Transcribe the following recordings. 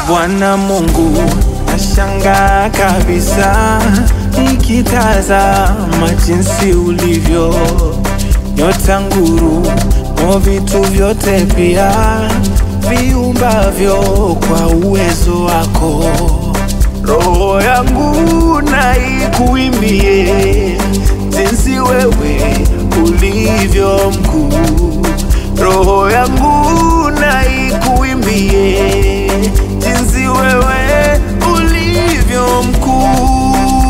Bwana Mungu, nashangaa kabisa nikitazama jinsi ulivyo, nyota, nguru, mo vitu vyote pia viumbavyo kwa uwezo wako. Roho yangu na ikuimbie jinsi wewe ulivyo mkuu. Roho yangu na ikuimbie jinsi wewe ulivyo mkuu.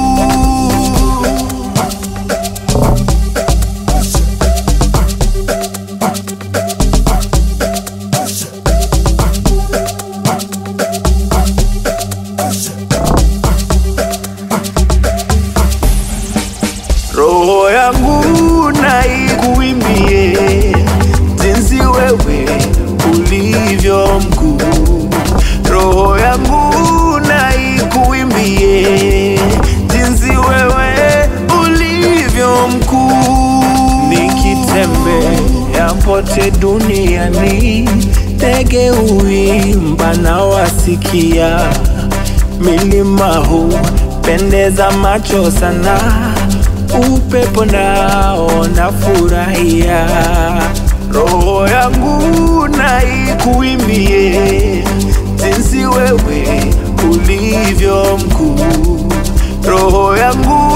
Roho yangu na ikuimbie jinsi wewe ulivyo mkuu. Roho yangu na ikuimbie jinsi wewe ulivyo mkuu. Nikitembea pote duniani, ndege huimba na wasikia milima hupendeza macho sana, upepo nao nafurahia. Roho yangu na ikuimbie jinsi wewe ulivyo mkuu. Roho yangu